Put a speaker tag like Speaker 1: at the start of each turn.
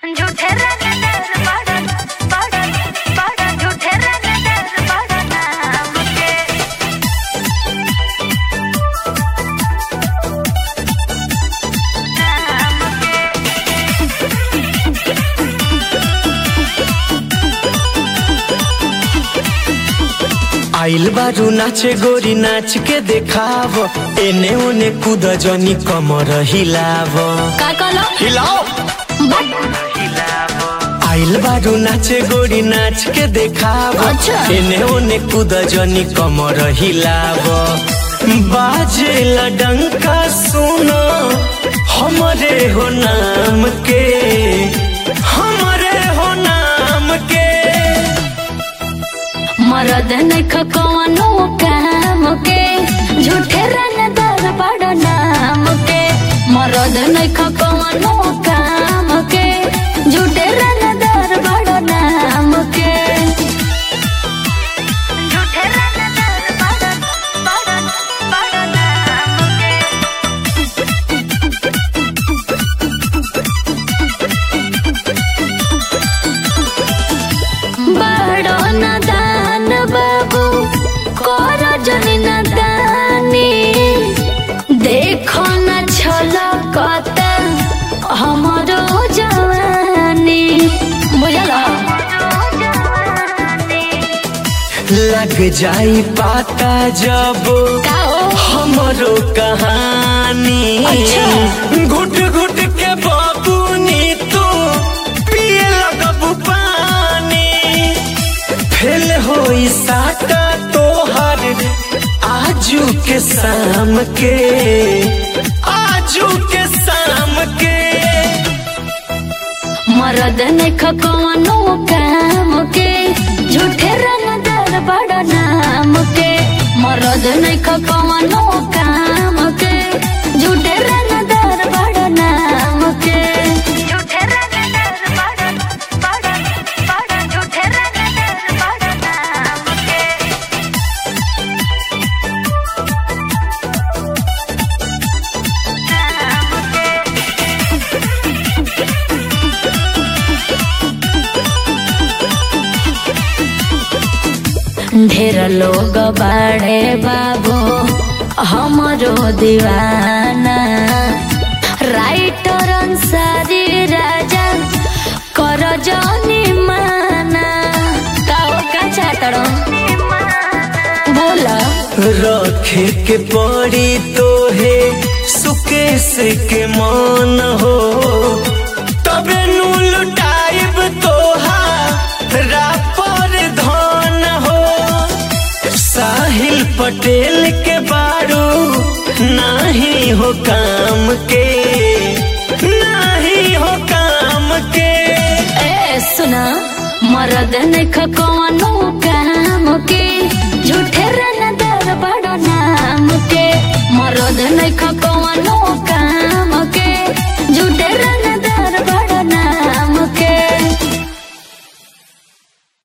Speaker 1: झूठे रंगदार बड़न बड़न बड़न झूठे रंगदार बड़न नाम के नाम के
Speaker 2: आइल बारू नाचे गोरी नाच के देखाव एने ओने कूद जनी कमर हिलाव
Speaker 1: का कहलो
Speaker 2: हिलाओ
Speaker 1: बट
Speaker 2: आइल बारू नाचे गोरी नाच के देखाव
Speaker 1: अच्छा।
Speaker 2: एने ओने कूद जनी कमर हिलाव बाजेला डंका सुनो हमरे हो नाम के हमरे हो नाम के
Speaker 1: मरद नख कवनो काम के झूठे रंगदार बड़ नाम के मरद नख कवनो काम के झूठे रंगदार बड़ नाम के झूठे रंगदार बड़ बड़ बड़ नाम के बड़ो नदान बाबू कर जनी नदानी देखो न छलकत हमरो जवानी बुझल
Speaker 2: लग जाई पाता जब
Speaker 1: का हो
Speaker 2: हमरो कहानी
Speaker 1: अच्छा।
Speaker 2: घुट घुट के बाबूनी तू पिए लगबू पानी फेल होई साटा तोहर आजू के शाम के आजू के शाम के
Speaker 1: मरद नख कवनो काम के झूठे रंगदार बड़ नाम के मरद नख कवनो काम के झूठे रंगदार बड़ नाम के झूठे रंगदार बड़ बड़ बड़ झूठे रंगदार बड़ नाम के नाम के ढेर लोग बाड़े बाबू हमरो दीवाना राइटर अंसारी राजा कर जनी माना काओ का चातड़ो बोला
Speaker 2: रखे के पड़ी तोहे सुकेश के मान हो तबे नु लुटाइब तोहा रापर धन हो साहिल पटेल के बारू नाही हो काम के नाही हो काम के
Speaker 1: ए सुना मरद नख कवनो काम के झूठे रनदार बड़ नाम के मरद नख कवनो